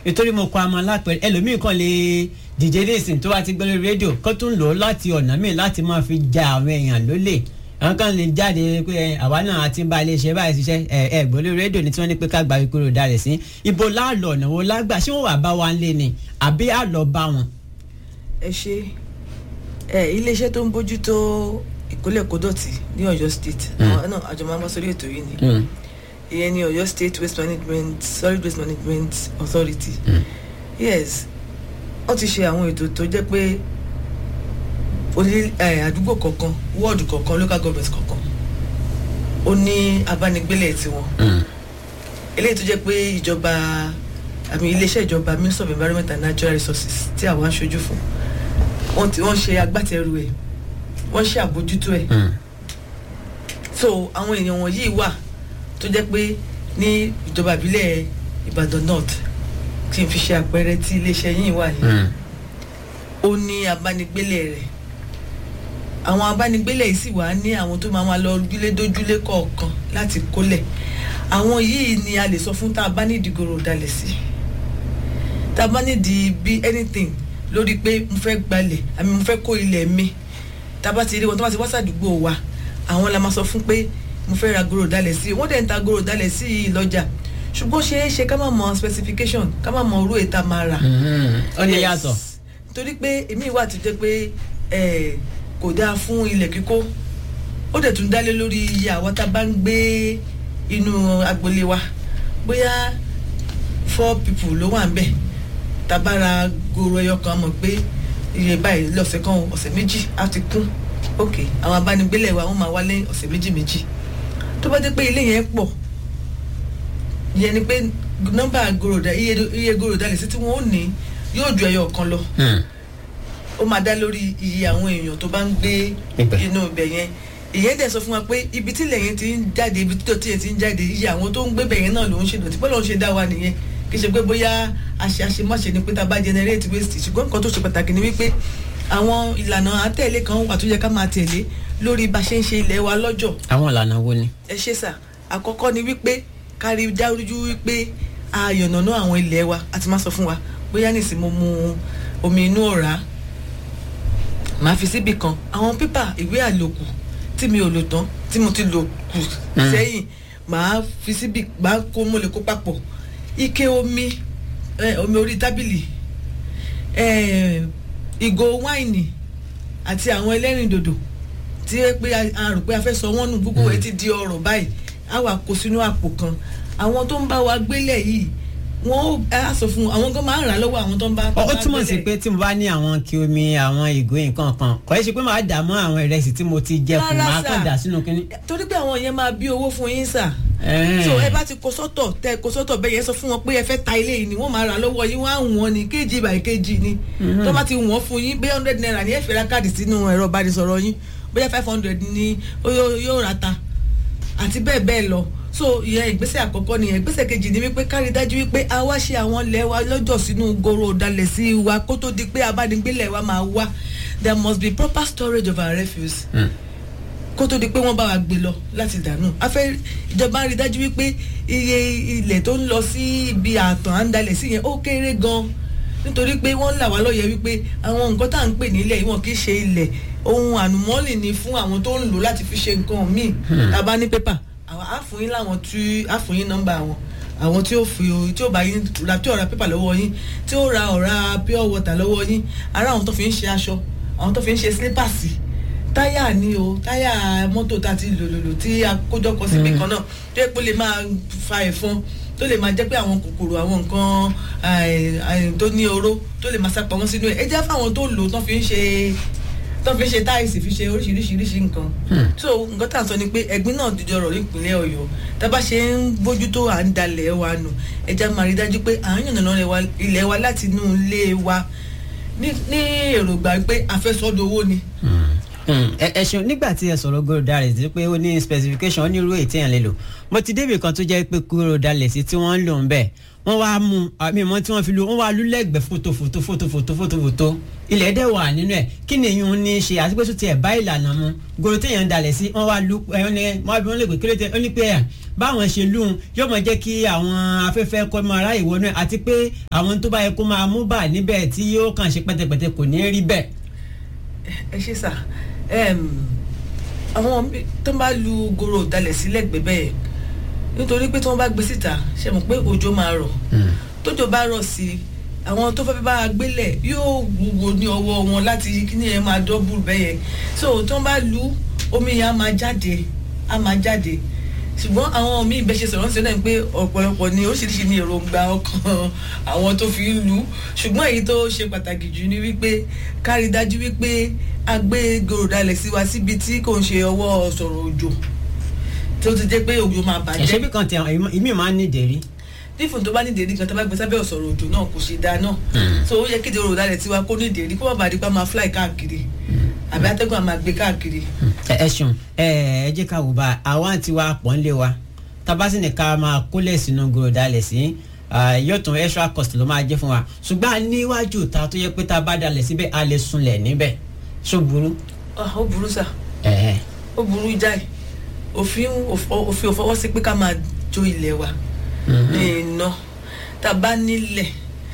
nítorí mo kọ àmọ́ lápẹ̀rẹ̀ ẹlòmíì kan lè dìje léèsìn tó bá ti gbé lórí rédíò kó tún lò ó láti ọ̀nà míì láti máa fi ja àwọn èèyàn lólè àwọn kan lè jáde pé àwa náà àti ń bá ilé iṣẹ́ báyìí ṣiṣẹ́ ẹ ẹ gbọ́ lórí rédíò ní tí wọ́n ní pé ká gba ìkúrò dalẹ̀ sí ibo láàlọ́ ọ̀nà wo lágbà ṣé wọ́n wà bá wa lé ni àbí àlọ́ bá wọn. ẹ ṣe ẹ iléeṣẹ́ tó ń bójútó ìkólẹ̀ kódọ̀tì ní Ọ̀yọ́ state àwọn náà àjọ máa ń bá sórí ètò yìí ni ìyẹn ní Ọ̀yọ́ state waste management solid waste management authority yes wọ́n ti ṣe àwọn ètò tó jẹ́ pé oní àdúgbò kọ̀ọ̀kan wọ́ọ̀dù kọ̀ọ̀kan local government kọ̀ọ̀kan ó ní abánigbélé tiwọn eléyìí tó jẹ́ pé ìjọba àmì iléeṣẹ́ ìjọba ministry of environment and natural resources tí àwọn aṣojú fún wọ́n ti wọ́n ṣe agbátẹrù ẹ̀ wọ́n ṣe àbójútó ẹ̀ so àwọn èèyàn wọ̀nyí wà tó jẹ́ pé ní ìjọba ìbílẹ̀ Ìbàdàn north kí n fi ṣe àpẹẹrẹ tí iléeṣẹ́ yìí wà yìí ó ní abánigbélé rẹ̀ àwọn abánigbélé yìí sì wà ní àwọn tó máa ma lọ ojúlé dójúlé kọ̀ọ̀kan láti kólẹ̀ àwọn yìí ni a lè sọ fún tá a bá nídìí gòrò dalẹ̀ sí tá a bá nídìí bí anything lórí pé mo fẹ́ gbalẹ̀ àmì mo fẹ́ kó ilẹ̀ mi tá a bá ti rí wọn tó bá ti wá sàdúgbò wa àwọn la máa sọ fún pé mo fẹ́ ra gòrò dalẹ̀ sí wọ́n dẹ̀ ń ta gòrò dalẹ̀ sí i lọ́jà ṣùgbọ́n ṣe é ṣe ká má mọ specification ká má mọ orú ètà máa rà. ó ní yàtọ̀. torí pé èmi wà tó jẹ́ pé kò dáa fún ilẹ̀ kíkó ó dẹ̀ tún dálé lórí iye àwọn tá a bá ń gbé inú agboolé wa bóyá four people ló wà ń bẹ̀ tabara goro ẹyọ kan mọ̀ pé iye báyìí lọ́sẹ̀ kan ọ̀sẹ̀ méjì á ti kún ok àwọn abánigbélé wa wọ́n máa wálé ọ̀sẹ̀ méjì méjì tó bá dé pé ilé yẹn pọ̀ ìyẹn ni pé nọ́mbà goroda iye iye goroda lè sí tí wọ́n ó ní yóò ju ẹyọ kan lọ ó máa dá lórí iye àwọn èèyàn tó bá ń gbé inú ibẹ̀ yẹn ìyẹn dẹ̀ sọ fún wa pé ibi tí ilẹ̀ yẹn ti ń jáde ibi tí dọ̀tí yẹn ti ń jáde iye àwọn tó ń gbé bẹ̀ yẹn náà ló ń ṣe dọ̀tí bọ́lá ń ṣe dá wa nìyẹn kì í ṣe pé bóyá àṣe àṣemáṣe ni pé tá a bá generate waste ṣùgbọ́n nǹkan tó ṣe pàtàkì ni wípé àwọn ìlànà àtẹ̀lé kan wà tó yẹ ká máa tẹ̀lé lórí bá ṣe ń ṣe ilẹ̀ wa lọ́jọ́. àwọn ìlànà wo ni. ẹ ṣe sà àkọ́kọ́ ni wípé kárí dájú wípé a yànnàná àwọn ilẹ̀ wa àti má sọ fún wa bóyá nìsín mo mu omi inú ọ̀rá màá fi síbì kan àwọn pépà ìwé àlòkù tí mi ò lò tán tí mo ti lò kù sẹ́yìn màá fi síbì màá kó mo lè kó papọ̀ ike omi omi orí tábìlì ìgò wáìnì àti àwọn ẹlẹ́rìndòdò tí pé a rò pé a fẹ́ sọ wọ́n nù gbogbo ẹ̀ ti di ọ̀rọ̀ báyìí á wà kó sínú àpò kan àwọn tó ń bá wa gbélẹ̀ yìí wọ́n á sọ fún àwọn gan máa ń rà lọ́wọ́ àwọn tó ń bá wa gbélẹ̀. ó túmọ̀ sí pé tí mo bá ní àwọn kí omi àwọn ìgò nǹkan kan kò é ṣe pé màá dà mọ́ àwọn ìrẹsì tí mo ti jẹ kù máa kàn dà sínú kínní. torí pé àwọn yẹn máa bí owó fún yín sà so ẹ bá ti kó sọ́tọ̀ tẹ kó sọ́tọ̀ bẹ́ẹ̀ yẹn sọ fún wọn pé ẹ fẹ́ ta ilé yìí ni wọ́n máa rà lọ́wọ́ yín wọ́n á wọ́n ní kéjì by kéjì ni tó bá ti wọ́n fún yín bẹ́ẹ̀ hundred naira ni ẹ fẹ́ ra káàdì sínú ẹ̀rọ ìbánisọ̀rọ̀ yín bóyá five hundred ni yóò ra ta àti bẹ́ẹ̀ bẹ́ẹ̀ lọ so ìyẹn ìgbésẹ̀ àkọ́kọ́ nìyẹn ìgbésẹ̀ kejì ni wípé kárí dájú wípé a wá ṣe àwọn ilẹ̀ wa lọ́jọ́ sínú goro dalẹ̀ sí wa kó tó di pé abánigbélẹ̀ wa máa wá there must be proper storage of our refuse kó tó di pé wọ́n bá wa gbé lọ láti dànù a fẹ́ ìjọba rí dájú wípé iye ilẹ̀ tó ń lọ sí ibi àtàn à ń dalẹ̀ sí yẹn ó kéré gan nítorí pé wọ́n là wá lọ́yẹ̀ wípé àwọn nǹkan tá à ń pè nílẹ̀ wọn kì í ṣe ilẹ̀ ohun ànùmọ́lì ni fún àwọn tó ń lò láti fi ṣe nǹkan míì tá a bá ní pépà àwọn àfòyín làwọn tí àfòyín nọ́mbà àwọn àwọn tí ó fi tí ó bá yín ra tí ó ra pépà lọ́wọ́ yín tí ó ra ọ̀rá pure water lọ́wọ́ yín ara àwọn tó fi ń ṣe aṣọ àwọn tó fi ń ṣe sílípàsì táyà ni o táyà mọ́tò tá a ti lòlòlò tí a kójọpọ̀ síbi kan náà tó yẹ pé ó lè máa fa ẹ̀fọn tó lè máa jẹ́ pé àwọn kòkòrò àwọn nǹkan tó ní oró tó lè máa sá pamọ́ sínú ẹ̀ ẹ jẹ́ fáwọn tó lò tó fi ń ṣe tó fi ń ṣe táìsì fi ṣe oríṣiríṣiríṣi nǹkan so nǹkan tá à ń sọ ni pé ẹ̀gbin náà dìjọ rọ̀ nípínlẹ̀ Ọ̀yọ́ tábà ṣe ń bójútó à ń dalẹ̀ wa nù ẹ já máa rí dájú pé à ń yànnàná ilẹ̀ wa láti inú ilé wa ní èròǹgbà pé àfẹ́sọ́dọ̀ owó ni ẹ ṣeun nígbà tí ẹ sọ̀rọ̀ gòròdà rẹ̀ sí pé ó ní specification ó ní irú èyí tí yẹn lè lò mo ti débi kan tó jẹ́ pé gòròdà lẹ̀ sí tí wọ́n ń lò ń bẹ̀ wọ́n wá mú àmì ìmọ̀ tí wọ́n fi lu wọ́n wá lu lẹ́gbẹ̀ẹ́ fótó fótó fótó fótó fótó fótó ilẹ̀ dẹ̀ wà nínú ẹ̀ kí ni ìyún ní í ṣe àti pé tó tiẹ̀ bá ìlànà mu goro téèyàn ń dalẹ̀ sí wọ́n wá lu ẹ̀yọ́n ní wọ́n bí wọ́n lè pè kí ló tẹ ó ní pé ẹ̀ báwọn ṣe lù ú yóò máa jẹ́ kí àwọn afẹ́fẹ́ kọ́ máa ráyè wọnú ẹ̀ àti pé àwọn tó bá yẹ kó máa mú bà níbẹ̀ tí yóò kàn ṣe pẹ́tẹpẹ́tẹ kò ní rí bẹ́ẹ̀. ẹ ṣe sà àwọn tó bá lu goro dalẹ̀ sílẹ̀ gbẹ́bẹ́ nítorí pé tí wọ́n bá gbé síta ṣe mọ̀ pé òjò máa rọ̀ tójò bá rọ̀ sí i àwọn tó fẹ́ bá a gbélẹ̀ yóò wúwo ní ọwọ́ wọn láti kíní yẹn máa dọ́bù bẹ́yẹn so tí wọ́n bá lu omi yẹn á máa jáde á máa jáde ṣùgbọ́n àwọn míì bẹ́ẹ̀ ṣe sọ̀rọ̀ sí náà pé ọ̀pọ̀lọpọ̀ ni oríṣiríṣi ní èròǹgbà ọkàn àwọn tó fi ń lu ṣùgbọ́n èyí tó ṣe pàtàkì jù ni wípé kárí dájú wípé a gbé gòròdalẹ̀ sí wa síbi tí kò ń ṣe ọwọ́ sọ̀rọ̀ òjò tó ti jẹ́ pé òjò máa bàjẹ́. ẹ̀ṣẹ́ bí kan tẹ ìmí máa ń ní ìdérí nífun tó bá ní ìdérí kan tó bá gbé sábẹ́ ọ̀sọ̀rọ̀ òjò náà kò ṣe dáa náà so ó yẹ kéde òròdalẹ̀ tiwa kó ní ìdérí kó má bàa di pa máa fly káàkiri àbí atẹ́gùn àmà gbé káàkiri. ẹ ṣeun ẹ ẹ jẹ́ ká wò bá àwa ti wa pọ̀ ń lé wa tabasi ní ká máa kólẹ̀ sínú gòròdalẹ̀ sí yóò tún extra cost ló máa jẹ́ fún wa ṣùgbọ́n níwájú ta tó yẹ pé tá a bá dalẹ̀ síbẹ̀ a lè sunlẹ̀ níbẹ̀ ṣó burú. ó burú sà ó burú jáì òfin òfin òfọwọ́ sí pé ká máa jó ilẹ̀ wa ní iná tá a bá nílẹ̀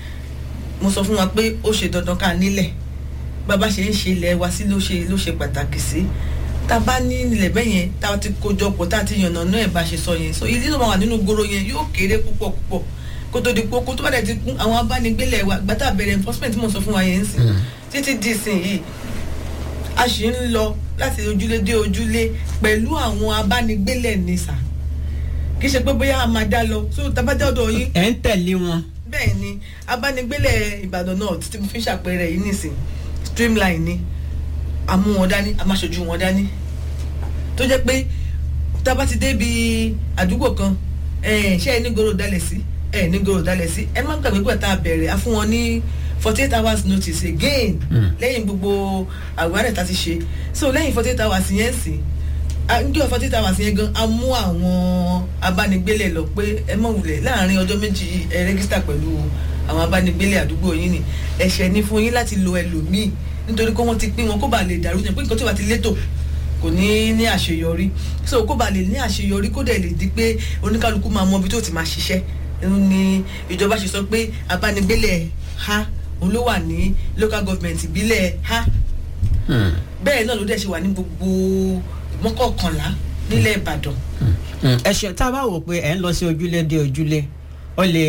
mo sọ fún wa pé ó ṣe dandan ká nílẹ̀ bàbá ṣe ń ṣe ilẹ̀ wa sí ló ṣe ló ṣe pàtàkì sí tá a bá ní ilẹ̀ bẹ́ẹ̀ yẹn tá a ti kójọ pọ̀ tá a ti yànnà náà ẹ̀ bá ṣe sọ yẹn so ilé tó máa wà nínú goro yẹn yóò kéré púpọ̀ púpọ̀ kó tó di poko tó bá dẹ̀ ti kún àwọn abánigbélẹ̀ wa gbàtà bẹ̀rẹ̀ enforcement mo sọ fún wa yẹn ń sìn títí di ìsìn yìí a sì ń lọ láti ojúlé dé ojúlé pẹ̀lú àwọn abánigbélẹ̀ ní sà kì í ṣe pé bóyá a máa dá lọ so tabajá ọ̀dọ̀ yín. ẹ̀ ń tẹ̀lé wọn. bẹ́ẹ̀ ni abánigbélẹ̀ ìbàdàn náà títí mo fi ń ṣàpẹẹrẹ yìí nìsín streamline ni a mú wọn dání a máa ṣojú wọn dání tó jẹ́ pé tábà ti débi àdúgbò kan ṣé ẹ ní goro dalẹ̀ sí ẹ ní goro dalẹ̀ sí ẹ má gbàgbé pé tá a bẹ̀rẹ̀ a fún wọn ní forty eight hours notice again lẹ́yìn gbogbo àwárẹ̀ tá a ti ṣe so lẹ́yìn forty eight hours yẹn sì ndí ọ̀fọ̀ títà wá sí yẹn gan a mú àwọn abánigbélé lọ pé ẹ mọ̀ wulẹ̀ láàrin ọjọ́ méjì ẹ rẹ́gísítà pẹ̀lú àwọn abánigbélé àdúgbò yín ni ẹ̀ṣẹ̀ ni fún yín láti lo ẹlòmíì nítorí kó wọ́n ti pín wọn kó bàa lè dàrú yẹn pé nǹkan tí wàá ti létò kò ní ní àṣeyọrí so kó bàa lè ní àṣeyọrí kó dẹ̀ lè di pé oníkálukú máa mọ ibi tó ti máa ṣiṣẹ́ ni ìjọba ṣe sọ pé abánigbélé ha òun ló wà ní local government ìbílẹ̀ ha bẹ́ẹ̀ náà ló dẹ̀ ṣe wà ní gbogbo mọ́kànlá nílẹ̀ ìbàdàn. ẹ ṣe tá a bá wò pé ẹ ń lọ sí ojúlé dé ojúlé ó lè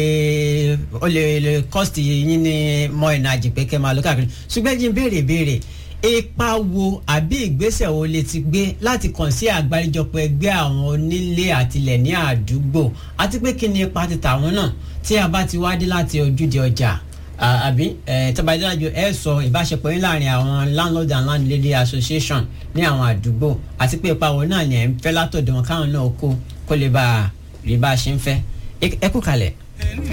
ó lè lè cost yín ní mọ ìnàjì pé kẹ́ máa lọ káàkiri ṣùgbọ́n jí ń béèrè béèrè ipa wo àbí ìgbésẹ̀ wo lè ti gbé láti kàn sí àgbáríjọpọ̀ ẹgbẹ́ àwọn onílé àtilẹ̀ ní àdúgbò àti pé kí ni ipa ti tàwọn náà tí a bá ti wá dé láti ojúde ọjà àbí tọ́bajúdájú ẹ sọ ìbáṣepọ̀ yín láàrin àwọn landlord and landlady association ní àwọn àdúgbò àti pé ipa wo náà ni ẹ̀ ń fẹ́ látọ̀dọ̀ wọn káwọn náà kó kó lè bá rí bá a ṣe ń fẹ́ ẹ kú kalẹ̀.